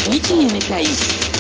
li ci yéenekaay yi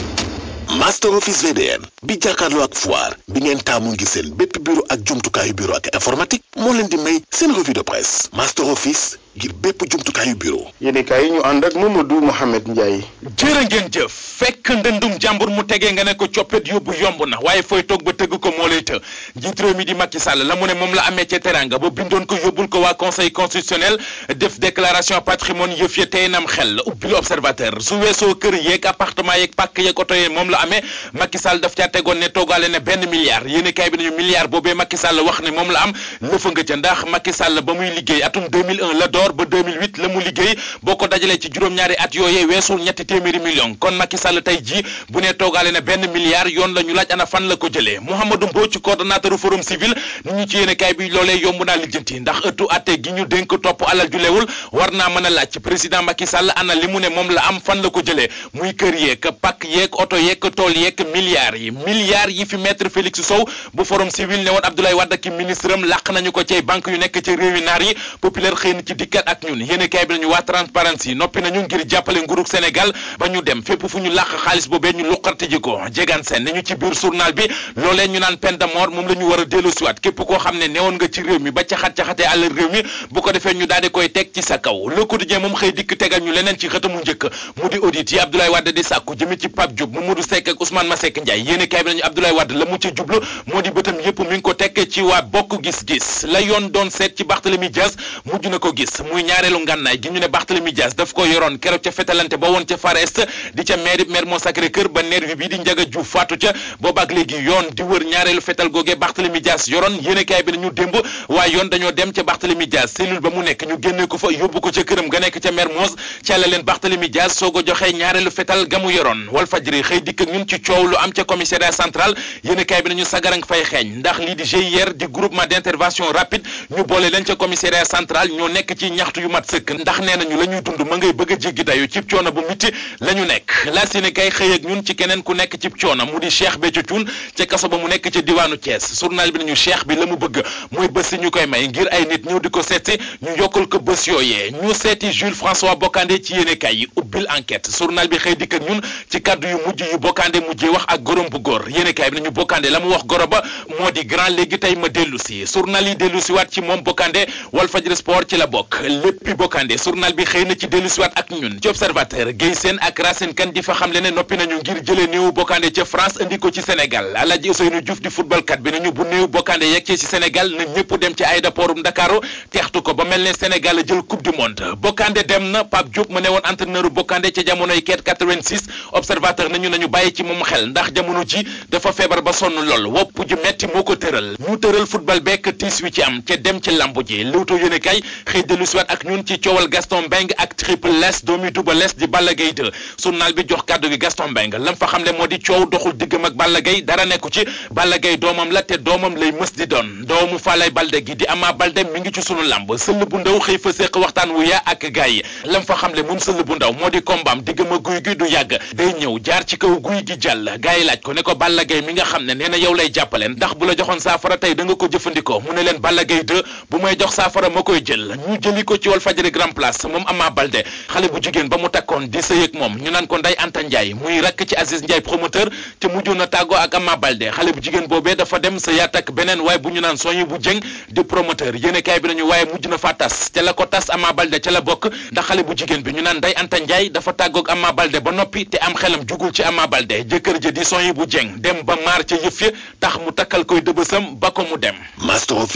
Master Office VDM bi jàkkaarloo ak foire bi ngeen taamu ngi seen bépp bureau ak jumtukaayu bureau ak informatique moo leen di may seen revue de presse Master Office ngir bépp jumtukaayu bureau yéenekaay yi ñu ànd ak Mamadou Mohamed Ndiaye jërë ngeen jëf fekk ndëndum jàmbur mu tegee nga ne ko coppet yóbbu yomb na waaye fooy toog ba tëgg ko moo lay të njiit réew mi di Macky Sall la mu ne moom la amee ca teranga ba bindoon ko yóbbul ko waa conseil constitutionnel def déclaration patrimoine yëf ya tey nam xel ubbil observateur su weesoo kër yeeg appartement yeeg pàkk yeeg oto yeeg moom la amee Macky Sall daf caa tegoon ne toogaale ne benn milliard yéeni kaay bi nañu milliard boobee Macky Sall wax ne moom la am lëfa nga ca ndax Macky Sall ba muy liggéey atum 2001 la door ba 2008 la mu liggéey boo ko dajalee ci juróom-ñaari at yooyee weesul ñetti téeméeri million kon Macky Sall tey jii bu ne toogaale ne benn milliard yoon la ñu laaj ana fan la ko jëlee Mouhamadou Mbodj coordonnateur forum civil ni ñu ci yéene kaay bi loolee yomb naa lijjanti ndax ëttu atte gi ñu dénk topp alal ju leewul war naa mën a laaj président Macky Sall ana li mu ne moom la am fan la ko jëlee muy kër yeeg pakk yeeg oto yeeg tool yeeg milliards yi milliards yi fi maître Félix Sow bu forum civil ne woon Abdoulaye Wade ak ministre am làq nañu ko ci banque yu nekk ci réewi naar yi populaire xëy na ci dikkat ak ñun yéene kaay bi nañu waa transparence yi noppi nañu ngir jàppale nguurug Sénégal ba ñu dem fépp fu ñu làq xaalis boobee ñu luqarti ji ko jegaan seen ni ñu ci biir journal bi loolee ñu naan peine de mort moom la ñu war a dellu siwaat képp koo xam ne newoon nga ci réew mi ba caxat-caxatee àll réew mi bu ko defee ñu daal di koy teg ci sa kaw le quotidien moom xëy dikk tegal ñu leneen ci xëtamu njëkk mu di audit yi Abdoulaye Wade di sàkku jëme ci Pape Diop Mamadou Seck ak Ousmane Masseck Ndiaye yéene kaay bi nañu Abdoulaye Wade la mu ca jublu moo di bëtam yépp mi ngi ko tekk ci waa bokk gis-gis la yoon doon seet ci Barthélemy Dias mujj na ko gis muy ñaareelu ngànnaay gi ñu ne Barthélemy Dias daf ko yoroon keroog ca fetalante ba woon ca Far Est di ca maire Mermoz Sacré-Cœur ba nervi bi di Ndiaga Diouf faatu ca boobaak léegi yoon di wër ñaareelu fetal googee Barthélemy Dias yoroon yéene kaay bi nañu démb waaye yoon dañoo dem ca Barthélemy Dias cellule ba mu nekk ñu génne ko fa yóbbu ko ca këram ga nekk ca Mermoz ca la leen Barthélemy Dias soo ko joxee ñaareelu fetal ga mu yoroon Walf Fadjri xëy dikk ak ñun ci coow lu am ca commissariat central yéene kaay bi nañu sagarang fay xeeñ ndax lii di GIR di groupement d'intervention rapide ñu boole leen ca commissariat central ñoo nekk ci ñaxtu yu mat sëkk ndax nee nañu la ñuy dund ma ngay bëgg a jéggi dayu cib coono bu mitti la ñu nekk la si ne kay xëy ak ñun ci keneen ku nekk cib coono mu di Cheikh Béthio Thioune ca kaso ba mu nekk ca diwaanu Thiès journal bi nañu Cheikh bi la mu bëgg mooy bés si ñu koy may ngir ay nit ñëw di ko seeti ñu yokkal ko bés yooyee ñu seeti Jules François Bocandé ci yéene kay yi ubbil enquête journal bi xëy dikk ak ñun ci kaddu yu mujj yu Bocandé mujjee wax ak gorom bu góor yéene kay bi nañu Bocandé la mu wax goro ba moo di grand léegi tey ma dellu si journal yi dellu si waat ci moom Bocandé Walfadjri sport ci la bokk léppi Bocandé journal bi xëy na ci dellu si waat ak ñun ci observateur Guèye Sène ak Racine Kane di fa xam le ne noppi nañu ngir jëlee néewu Bocandé ca France indi ko ci Sénégal Alaaji Ousseynou Diouf di football kat bi nañu bu néew Bocandé yeggee ci Sénégal na ñëpp dem ci aéroportum Ndakaaru teextu ko ba mel ne Sénégal jël coupe du monde Bocandé dem na Pape Diop mu ne woon entraîneur Bocandé ca jamonoy keet 86 observateur nañu nañu bàyyi ci moom xel ndax jamono ji dafa feebar ba sonn lool wopp ju metti moo ko tëral ñu tëral football bekk tiis wi ci am ca dem ci lambu ji Leewtoo yéene kay xëy dellu siwaat ak ñun ci coowal Gaston Mbengue ak Triple Less doomi Double Less di Balla Gaye 2 journal bi jox kàddu gi Gaston Mbengue lam fa xam ne moo di coow doxul diggam ak Balla Gaye dara nekku ci Balla Gaye doomam la te doomam lay mës di doon doomu Falaye Balde gi di Ama Balde mi ngi ci sunu lamb sëll bu ndaw xëy fa séq waxtaan wu yaa ak gaay yi lam fa xam ne moom sëll bu ndaw moo di kombaam diggam ak guy gi du yàgg day ñëw jaar ci kaw guy gi jàll gaay yi laaj ko ne ko Balla Gaye mi nga xam ne nee na yow lay jàppaleen ndax bu la joxoon saafara tey da nga ko jëfandikoo mu ne leen Balla Gaye 2 bu may jox saafara ma koy jël ñu jëli ko ci Walfadjri Grand Place moom Ama Balde xale bu jigéen ba mu takkoon di sëy ak moom ñu naan ko Ndeye Anta Ndiaye muy rakk ci Aziz Ndiaye promoteur te mujjoon na tàggoo ak Ama Balde xale bu jigéen boobee dafa dem sa yaat ak beneen waaye bu ñu naan soñi bu jëng di promoteur yéene kaay bi nañu waaye mujj na faa tas ca la ko tas Ama Balde ca la bokk ndax xale bu jigéen bi ñu naan Ndeye Anta Ndiaye dafa tàggoog Ama Balde ba noppi te am xelam jugul ci Ama Balde jëkkër ja di soñi bu jëng dem ba maar ca yëf ya tax mu takkal koy dëbësam ba ko mu dem Master Office